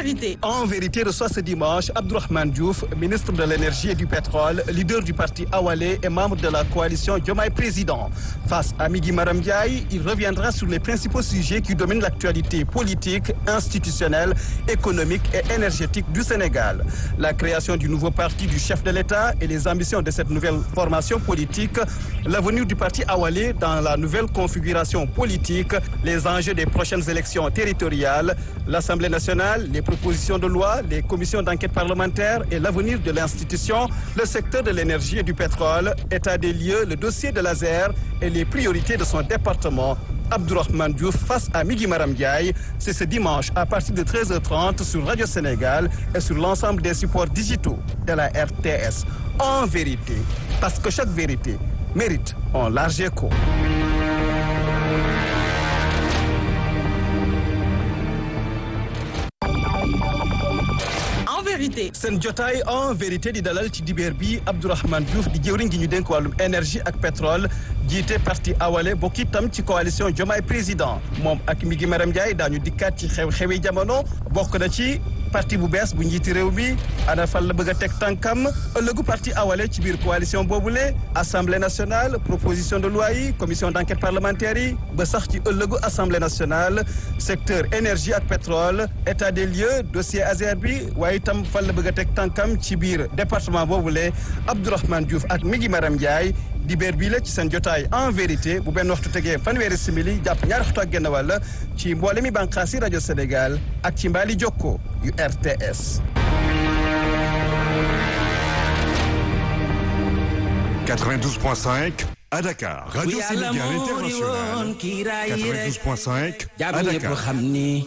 vérité. En vérité, reçoit ce dimanche Abdourahmane Diouf, ministre de l'énergie et du pétrole, leader du parti Awalé et membre de la coalition Diomaye Président. Face à Migui Maram Ndiaye, il reviendra sur les principaux sujets qui dominent l'actualité politique, institutionnelle, économique et énergétique du Sénégal. La création du nouveau parti du chef de l'État et les ambitions de cette nouvelle formation politique, l'avenir du parti Awalé dans la nouvelle configuration politique, les enjeux des prochaines élections territoriales, l'Assemblée nationale, les propositions de loi, les commissions d'enquête parlementaire et l'avenir de l'institution, le secteur de l'énergie et du pétrole, état des lieux, le dossier de l'ASER et les priorités de son département. Abdourahmane Diouf face à Migui Maram Ndiaye. C'est ce dimanche à partir de 13h30 sur Radio Sénégal et sur l'ensemble des supports digitaux de la RTS. En vérité, parce que chaque vérité mérite un large écho. En vérité. seen jotaay en vérité di dalal ci dibeer bi Abdourahmane Diouf di jëwriñ gi ñu dénk wàllum énergie ak pétrole jiite parti awale bokk itam ci coalition Diomaye président moom ak Migui Maram Ndiaye daañu dikkaat ci xew-xewi jamono bokk na ci parti bu bees bu njiiti réew mi ana fan la bëgg a teg tànkam ëllëgu parti awale ci biir coalition boobule assemblée nationale proposition de loi yi commission d'enquête parlementaire yi ba sax ci ëllëgu assemblée nationale secteur énergie ak pétrole état des lieux dossier ASER bi waaye itam fan la bëgg a teg tànkam ci biir département boobule Abdourahmane Diouf ak Migui Maram Ndiaye dibeer bii la ci seen jotaay en vérité bu benn waxtu tegee fanweeri simili jàpp ñaari waxtu ak genn wàll ci mboole mi bànqaas yi rajo Sénégal ak ci mbaali jokko yu RTS. 92.5 à Dakar. Radio Sénégal International. 92.5 à Dakar.